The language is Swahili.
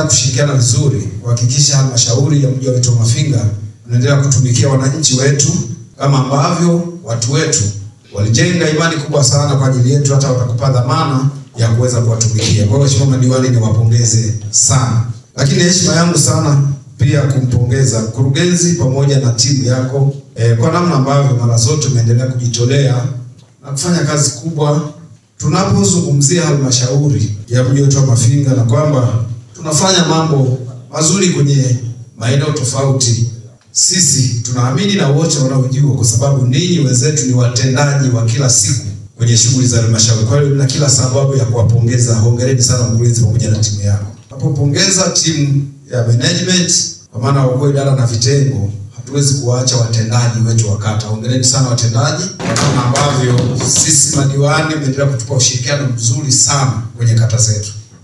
tutaendelea kushirikiana vizuri kuhakikisha halmashauri ya mji wetu wa Mafinga unaendelea kutumikia wananchi wetu kama ambavyo watu wetu walijenga imani kubwa sana kwa ajili yetu, hata watakupa dhamana ya kuweza kuwatumikia. Kwa hiyo Mheshimiwa madiwani, niwapongeze sana, lakini heshima yangu sana pia kumpongeza mkurugenzi pamoja na timu yako eh, kwa namna ambavyo mara zote umeendelea kujitolea na kufanya kazi kubwa tunapozungumzia halmashauri ya mji wetu wa Mafinga, na kwamba tunafanya mambo mazuri kwenye maeneo tofauti. Sisi tunaamini na wote wanaojua, kwa sababu ninyi wenzetu ni watendaji wa kila siku kwenye shughuli za halmashauri. Kwa hiyo na kila sababu ya kuwapongeza. Hongereni sana mkurugenzi pamoja na timu yako. Napopongeza timu ya management kwa maana wakuu idara na vitengo, hatuwezi kuwaacha watendaji wetu wa kata. Hongereni sana watendaji, kwa namna ambavyo sisi madiwani mmeendelea kutupa ushirikiano mzuri sana kwenye kata zetu.